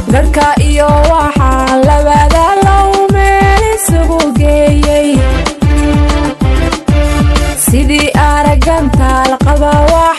garhka iyo waxaa labada low meel isugu geeyey sidii aragantaal qaba wax